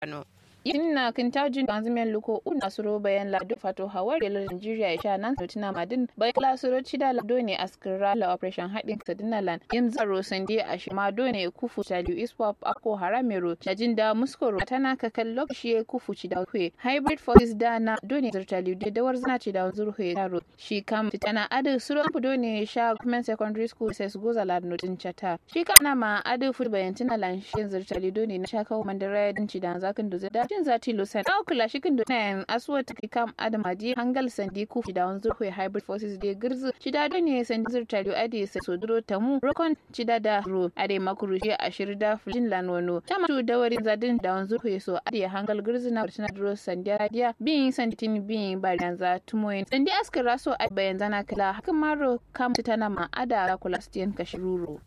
Kano. inna kintajin ganzimen luko una suro bayan lado fato hawar da Nigeria ya sha nan sautina madin bayan la suro cida lado ne askira la operation haɗin sadina lan yim zaro sande a shi ma do ne kufu taliu iswap ako haramero jajin da muskoro tana ka kallo shi ya kufu cida kwe hybrid forces da na do ne zirtaliu da dawar zina cida zurhe taro shi kam tana adu suro do ne sha comment secondary school sai goza la notin chata shi kana ma adu fu bayan tina lan shi zirtaliu do ne na sha kawo mandara din cida zakin do da jin zati lusan na kula shi kin dona aswa ta kam adam adi hangal sandi ku da wanzu ko hybrid forces de girzu cida do ne sandi zurta do adi sa sodro tamu rokon cida da ro ade makuru shi ashir da fulin lanono tama tu da warin zadin da wanzu ko so adi hangal girzu na tana dro sandi adiya bin sandi tin bin ba yanza tumoyin sandi askar raso a bayan zana kala hakan maro kam tana ma ada kula stiyan kashiruro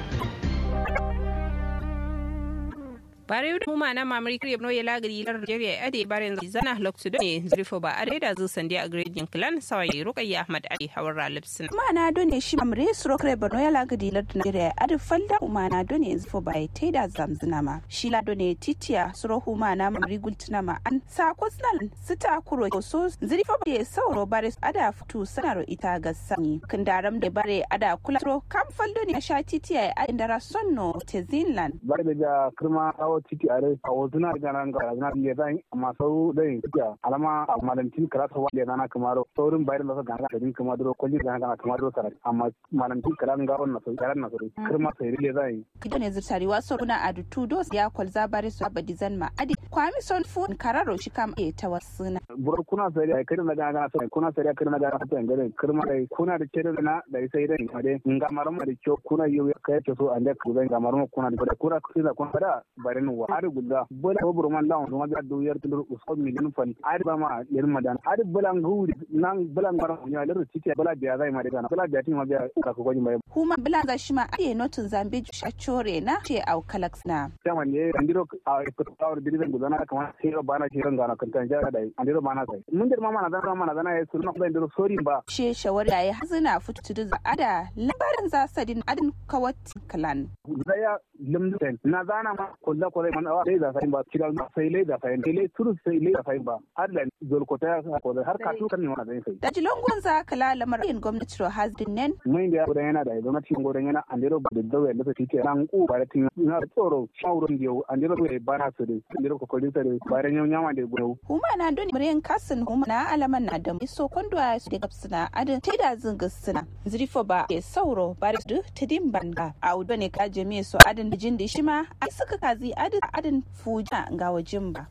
bare yudu muma na mamari kriya no yala gari lar Nigeria ade barin zana loksu ne zrifo ba ade da zu sandi a grading clan sawai ruqayya ahmad ali hawara lipsin mana done shi mamre suro kre borno yala gari lar Nigeria ade falda umana done zrifo ba te da zamzina ma shi la done titia suro huma na mamari gultuna ma an sa kosnal sita kuro so zrifo ba sauro bare ada futu sanaro ita ga sanyi kindaram da bare ada kula suro kam faldo ne sha titia a indara sonno te zinland bare da kirma ciki are a wasu na gana ga na le zan amma sau da yin ciki alama a malantin kala sa wanda na kamaro saurin bayar da gana da din kuma duro kulli gana gana kuma duro sarai amma malantin kala ga wannan sau yaran na sauri kirma sai le zan kido ne zurtari wasu kuna a dutu dos ya kwalza bare su abadi zan ma adi kwami son fu kararo shi kam e ta wasuna buro kuna sai ai kirin da gana gana sai kuna sai kirin da gana sai gare kirma dai kuna da kire da na da sai dai ade ngamaran ma da kyo kuna yi kai ke so ande ku zai ngamaran kuna da kuna kuna kuna da bare wa ari gudda bola ko burman lawan kuma da do yar tulur usko milin fan ari ba ma yar madan ari bulan gudi nan bulan mara nya lir tike bula biya zai ma daga bula biya tin ma biya ka ko gani mai huma bulan za shi ma ari notun zambe shachore na ce au kalax na sama ne andiro a ko tawar dirizan gudana kama sai ba na shi ranga na kan tan jara dai andiro ma na sai mun dir ma mana zan ma na zana ya sunna ba andiro sori ba she shawari yayi hazina futu da ada labarin za sadin adin kawat kalan zaya limden na zana ma kullu ko man awa leza sayin ba kira ma sai leza sayin sai turu sai leza sayin ba har da zolkota ya ko har ka tukan ne wannan sai da jilongon za kala lamarin gwamnati ro hasdin nen mun da gudan yana da gwamnati gudan yana andiro ba da dawo da take ran ku ba da tin na tsoro shawurun da andiro ba ba na su da andiro ko kolin sa da bayan yau nyama da gudu huma na don muryan kasin huma na alaman na da iso kondo su da gapsuna adin teda zunga suna zrifo ba ke sauro bare du tidin banga a udo ne ka jami'a so adin jin da shi ma ai suka kazi adin adin fuja ga wajen ba.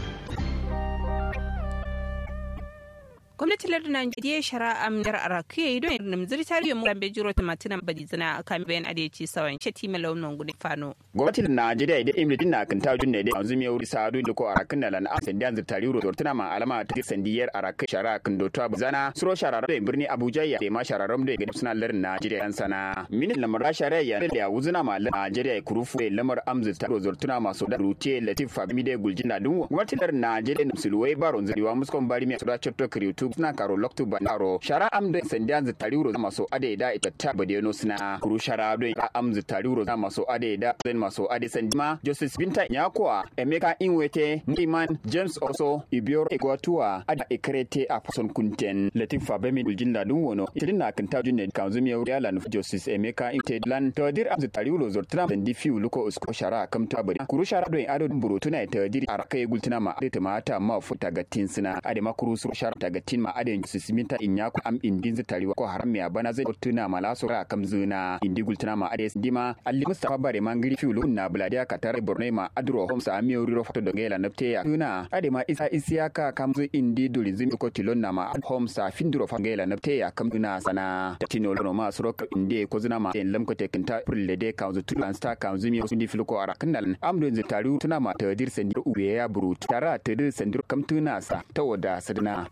gwamnatin lardin najeriya shari'a amdar araku ya yi don irin namzir tarihin mu lambe jiro tamatinan badizina a kan bayan adeci sawan shati malaunin gudun fano. gwamnatin najeriya idan imritin na kan tajun ne dai yanzu mai wuri sa'adu da ko arakin na lan asan da zir tarihi tortuna ma alama ta sandiyar arakin shari'a kan dotuwa bazana suro shararar da birni abuja ya ma shararar da ga suna lardin najeriya yan sana minin lamar shari'a ya da wuzuna ma lardin najeriya kurufu da lamar amzir tarihi tortuna masu da rute latif fabimi da guljin na dunwa gwamnatin lardin najeriya da musulwai baron zariwa muskon bari mai sura chapter kriutu suna karo loktu bandaro shara amdo sandiya zu tariuro maso ade da ita ta badeno suna kuru shara do ya amzu tariuro za maso ade da zen maso ade sandima justice binta nyakwa emeka inwete ngiman james also ibior egwatua ada ekrete a fason kunten latif fabemi uljinda dun wono itidin na kan tajun ne kan zumi ya lan justice emeka inte lan tadir amzu tariuro zortram sandi fiu luko usko shara kam ta bari kuru shara do ado burutuna tadir araka gultuna ma ade mata ma futa gatin suna ade makuru sur shara tagatin ma aden sisiminta inya ko am indin zitari ko haram ya bana zai tuna mala so ra kam zuna indi gultuna ma ades dima alli mustafa bare mangiri fiulu na buladiya katare borne ma adro hom sa mi ori foto dongela napte ya tuna ade ma isa isiyaka kam zu indi duli zim ko tilon na ma hom sa finduro fangela napte ya kam tuna sana tatino lono ma suro ka indi ko zuna ma en lam ko tekinta pulle de kam zu tulan sta kam zu mi undi filuko ara kanal amdo zitari tuna ma tadir sendir uwe ya burut tara tadir sendir kam tuna sa tawoda sadna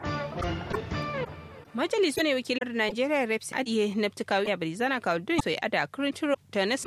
majalisu ne wakilar najeriya reps adiye nafti kawo ya bari zana kawo dun soy ada kurinturo ta